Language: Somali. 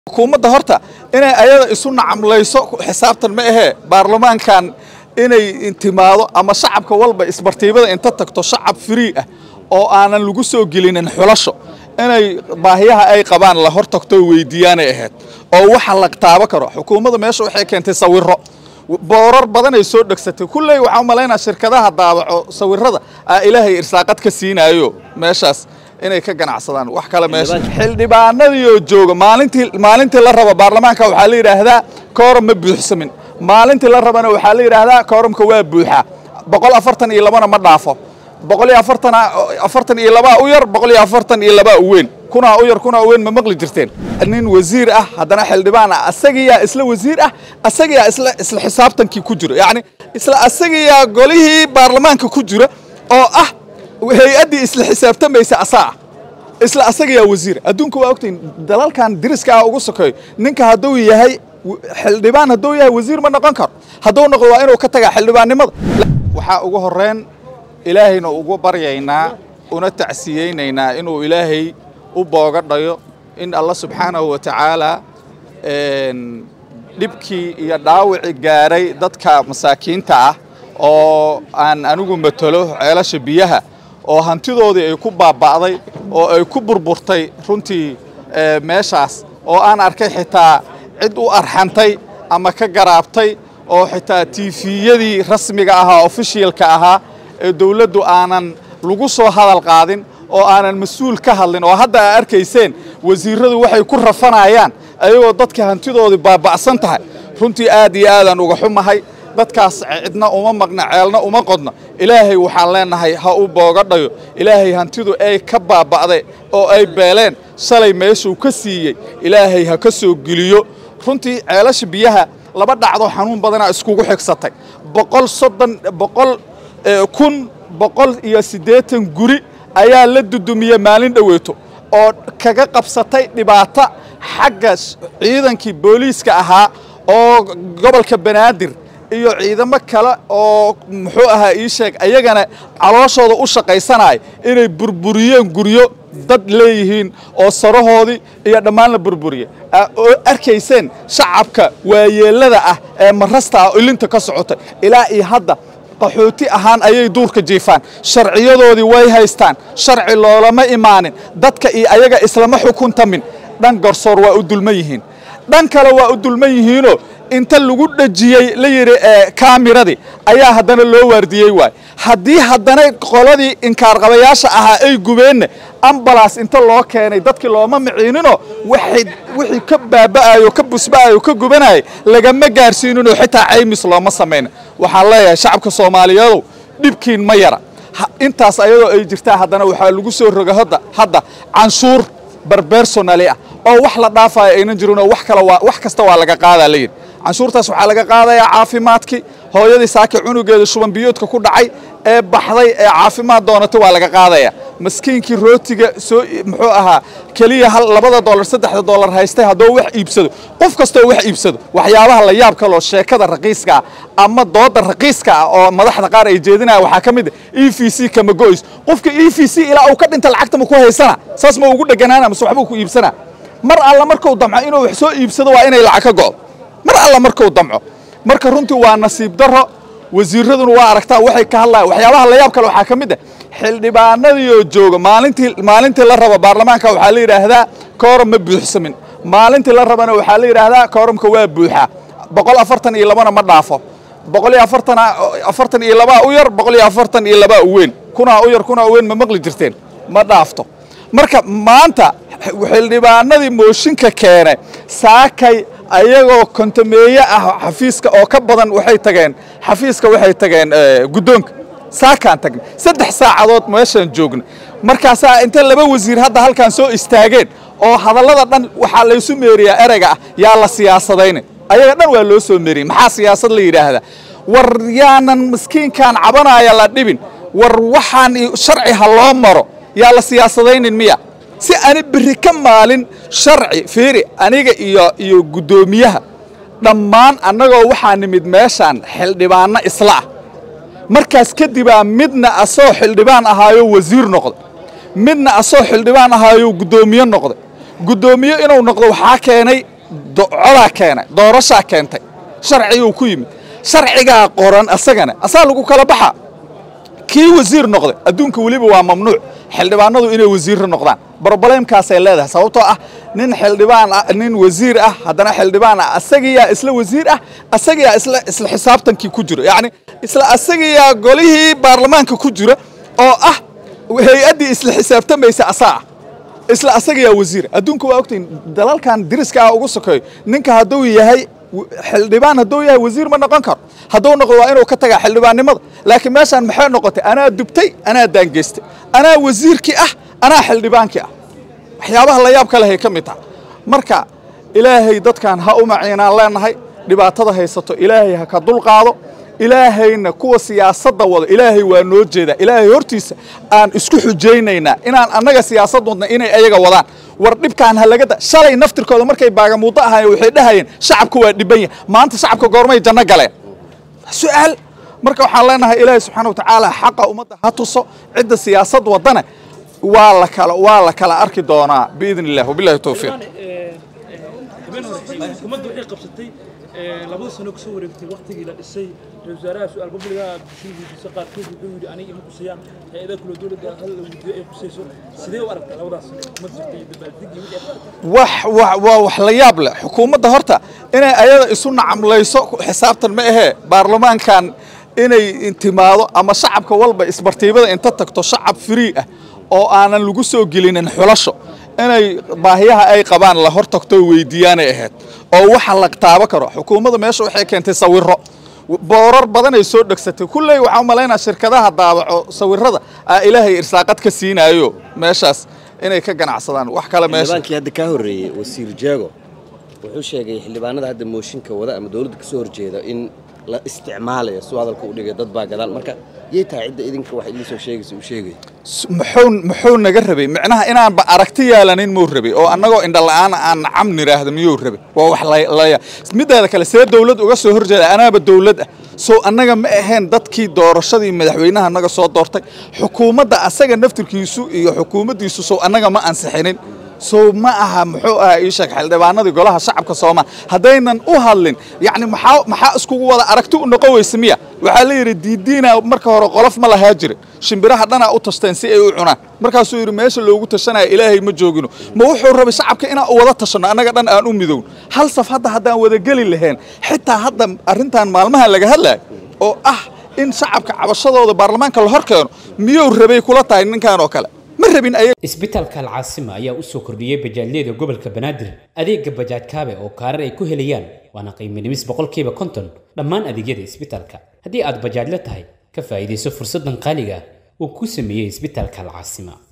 xukuumadda horta inay ayada isu nacamlayso xisaabtan ma ahee baarlamaankan inay intimaado ama shacabka walba isbartiibada inta tagto shacab free ah oo aanan lagu soo gelinin xulasho inay baahiyaha ay qabaan la hor tagto weydiiyaanay ahayd oo waxa la taabo karo xukuumadda meesha waxay keentay sawiro boorar badanay soo dhegsatay kulley waxaan u malaynaa shirkadaha daabaco sawirada aa ilaahay irsaaqad ka siinaayo meeshaas inay ka ganacsadaan wax kale meesha xildhibaanadiioo jooga maalintii maalintii la rabo baarlamaanka waxaa la yidhaahdaa kooram ma buuxsamin maalintii la rabana waxaa la yidhaahdaa kooramka waa buuxaa boqol afartan iyo labana ma dhaafo boqol iyo afartan afartan iyo labaa u yar boqol iyo afartan iyo labaa u weyn kunaa u yar kunaa u weyn ma maqli jirteen nin wasiir ah haddana xildhibaan ah asagiyaa isla wasiir ah asagiyaa isla isla xisaabtankii ku jiro yacni isla asagiyaa golihii baarlamaanka ku jira oo ah hay-addii isla xisaabtamaysa asaa ah isla asagayaa wasiir adduunka waa ogtahin dalalkan diriska ah ugu sokeeyo ninka hadduu yahay xildhibaan hadduu yahay wasiir ma noqon karo hadduu noqdo waa inuu ka tagaa xildhibaannimada waxaa ugu horreyn ilaahayna ugu baryaynaa una tacsiyeynaynaa inuu ilaahay u booga dhayo in alla subxaanahu wa tacaala dhibkii iyo dhaawicii gaaray dadka masaakiinta ah oo aan anigu matalo ceelasha biyaha oo hantidoodii ay ku baaba'day oo ay ku burburtay runtii meeshaas oo aan arkay xitaa cid u arxantay ama ka garaabtay oo xitaa tiifiyadii rasmiga ahaa ofishiyalka ahaa ee dawladdu aanan lagu soo hadal qaadin oo aanan mas-uul ka hadlin oo hadda aa arkayseen wasiirradu waxay ku rafanayaan ayagoo dadka hantidoodii baaba'san tahay runtii aad iyo aadaan uga xumahay dadkaas cidna uma maqna ceelna uma qodna ilaahay waxaan leenahay ha u booga dhayo ilaahay hantidu ay ka baaba'day oo ay beeleen shalay meeshuu ka siiyey ilaahay ha ka soo geliyo runtii ceelasha biyaha laba dhacdo xanuun badanaa iskugu xigsatay boqol soddon boqol kun boqol iyo siddeetan guri ayaa la dudumiyey maalin dhoweeto oo kaga qabsatay dhibaato xagga ciidankii booliiska ahaa oo gobolka banaadir iyo ciidamo kale oo muxuu ahaa ii sheeg ayagana calooshooda u shaqaysanaya inay burburiyeen guryo dad leeyihiin oo sarahoodii iyo dhammaan la burburiye oo arkayseen shacabka waayeellada ah ee marasta ah ilinta ka socotay ilaa iyo hadda qaxooti ahaan ayay duurka jiifaan sharciyadoodii way haystaan sharci loolama imaanin dadka iyo ayaga islama xukuntamin dhan garsoor waa u dulman yihiin dhan kale waa u dulman yihiinoo inta lagu dhejiyey la yidhi kaamiradii ayaa haddana loo waardiyey waay haddii haddana qoladii inkaarqabayaasha ahaa ay gubeenna ambalaas inta loo keenay dadkii looma miciininoo wixii ka baaba'ayo ka busba'ayo ka gubanayay lagama gaarsiininoo xitaa caymis looma samayna waxaan leeyahay shacabka soomaaliyeedow dhibkiin ma yara intaas ayadoo ay jirtaa haddana waxaa lagu soo roga hadda hadda canshuur barbersonali ah oo wax la dhaafayo aynan jirinoo wax kale waa wax kasta waa laga qaadaa la yidhi canshuurtaas waxaa laga qaadayaa caafimaadkii hooyadii saaki cunugeeda shuban biyoodka ku dhacay ee baxday ee caafimaad doonatay waa laga qaadayaa maskiinkii rootiga soo muxuu ahaa keliya hal labada dollar saddexda dollar haystay hadduu wax iibsado qof kastoo wax iibsado waxyaabaha la yaab kaloo sheekada raqiiska ah ama dooda raqiiska ah oo madaxda qaar ay jeedinaya waxaa ka mid ah e v c kama go'ys qofka e v c ilaa uu ka dhinta lacagta ma ku haysana saas ma ugu dheganaana mase waxbuu ku iibsanaa mar alla markuu damco inuu wax soo iibsado waa inay lacag ka go'do mar alla markuu damco marka runtii waa nasiib darro wasiiraduna waa aragtaa waxay ka hadlayan waxyaabaha la yaab kale waxaa ka mid ah xildhibaanadiioo jooga maalintii maalintii la rabo baarlamaanka waxaa la yidhaahdaa kooram ma buuxsamin maalintii la rabana waxaa la yidhaahdaa kooramka waa buuxaa boqol afartan iyo labana ma dhaafo boqol iyo afartan afartan iyo labaa u yar boqol iyo afartan iyo labaa u weyn kunaa u yar kunaa u weyn ma maqli jirteen ma dhaafto marka maanta xildhibaanadii mooshinka keenay saakay ayagoo kontameeye ah xafiiska oo ka badan waxay tageen xafiiska waxay tageen guddoonka saakaan tagnay saddex saacadood meeshaan joogna markaasaa inta laba wasiir hadda halkaan soo istaageen oo hadallada dhan waxaa laysu meeriyaa ereyga ah yaa la siyaasadayna ayaga dhan waa loo soo meeriyey maxaa siyaasad la yidhaahdaa war yaanan miskiinkan cabanaaya la dhibin war waxaan sharci ha loo maro yaa la siyaasadaynin miya si ani berri ka maalin sharci fiiri aniga iyo iyo guddoomiyaha dhammaan annagoo waxaa nimid meeshaan xildhibaanno isla ah markaas kadibaa midna asoo xildhibaan ahaayo wasiir noqday midna asoo xildhibaan ahaayo guddoomiye noqday guddoomiye inuu noqdo waxaa keenay codaa keenay doorashaa keentay sharciguu ku yimid sharcigaa qoran asagana asaa lagu kala baxa kii wasiir noqday adduunka weliba waa mamnuuc xildhibaanadu inay wasiirra noqdaan broblemkaasay leedahay sababtoo ah nin xildhibaan ah nin wasiir ah haddana xildhibaan ah asagiyaa isla wasiir ah asagiyaa isla isla xisaabtankii ku jira yacni isla asagiyaa golihii baarlamaanka ku jira oo ah hay-addii isla xisaabtamaysa asaa ah isla asagiyaa wasiir adduunka waa ogtahin dalalkan diriska ah ugu sokeeyo ninka hadduu yahay xildhibaan hadduu yahay wasiir ma noqon karo hadduu noqdo waa inuu ka tagaa xildhibaannimada laakiin meeshaan maxay noqotay anaa dubtay anaa daangeystay anaa wasiirkii ah anaa xildhibaankii ah waxyaabaha la yaab ka lehay ka mid taha marka ilaahay dadkan ha u maciinaan leenahay dhibaatada haysato ilaahay ha ka dulqaado ilaahayna kuwa siyaasadda wada ilaahay waa noo jeedaa ilaahay hortiisa aan isku xujaynaynaa inaan annaga siyaasad wadna inay ayaga wadaan war dhibkaan ha laga da shalay naftirkooda markay baagamuuddo ahaayeen waxay dhahayeen shacabka waa dhiban yahay maanta shacabka goormay janno galeen su'aal marka waxaan leenahay ilaahay subxaana wa tacaala xaqa ummadda ha tuso cidda siyaasad waddana waa la kala waa la kala arki doonaa biidn illah wabillahi towfiiq habeen hore xukuumadda waxay qabsatay labada sano kasoo wareegtay waqtigii la dhisay ra-isul wasaaraha su-aal babliga bulshada weydiisa qaarkood wuxuu yidhi aniga ima kusayaan hay-adaha kula dowladda hal la weydiiyo ay kusayso sidee u aragtay labadaas sano xukuumad jirta iyo dabaaldegii wixii aad aragtay wax wax waa wax la yaab leh xukuumadda horta inay ayada isu nacamlayso xisaabtan ma ahee baarlamaankan inay intimaado ama shacabka walba isbartiibada inta tagto shacab free ah oo aanan lagu soo gelinin xulasho inay baahiyaha ay qabaan la hor tagto weydiiyaanay ahayd oo waxa la taabo karo xukuumadda meesha waxay keentay sawiro boorar badanay soo dhegsatay kulley waxaan u malaynaa shirkadaha daabaco sawirada aa ilaahay irsaaqad ka siinaayo meeshaas inay ka ganacsadaan wax kale meesha xildhibaankii hadda ka horreeyey wasiir jeego wuxuu sheegay xildhibaanada hadda mooshinka wada ama dowladda ka soo horjeeda in la isticmaalayo suu hadalka u dhigay dad baa gadaal marka yay tahay cidda idinka wax idin soo sheegaysa uu sheegay muxuu muxuu naga rabay micnaha inaanba aragti yeelanin muu rabay oo annagoo indhala-aan aan nacam nidhaahda miyuu rabay waa wax laya mideeda kale see dowlad uga soo horjeeda anaaba dowlad ah sow annaga ma ahayn dadkii doorashadii madaxweynaha naga soo doortay xukuumadda asaga naftirkiisu iyo xukuumaddiisu sow annaga ma ansixinin sow ma aha muxuu aha ii sheeg xildhibaanadii golaha shacabka soomaal haddaynan u hadlin yacni maxaa maxaa iskugu wada aragti u noqon weysa miya waxaa la yidhi diidiina marka hore qolof ma lahaa jirin shimbiraha dhanaa u tashteen si ay u cunaan markaasuu yidhi meesha loogu tashanaya ilaahay ma joogino ma wuxuu rabay shacabka inaan u wada tashanno annaga dhan aan u midowno hal saf hadda haddaan wada geli lahayn xitaa hadda arrintan maalmaha laga hadlayo oo ah in shacabka cabashadooda baarlamaanka la hor keeno miyuu rabay kula tahay ninkan oo kale ma rabin ayaga isbitaalka alcaasima ayaa u soo kordhiyey bajaajyada gobolka banaadir adeega bajaaj kaabe oo kaarar ay ku helayaan waana qiimo dhimis boqolkiiba konton dhammaan adeegyada isbitaalka haddii aad bajaajla tahay ka faa'iidayso fursaddan qaaliga uu ku sameeyey isbitaalka alcaasima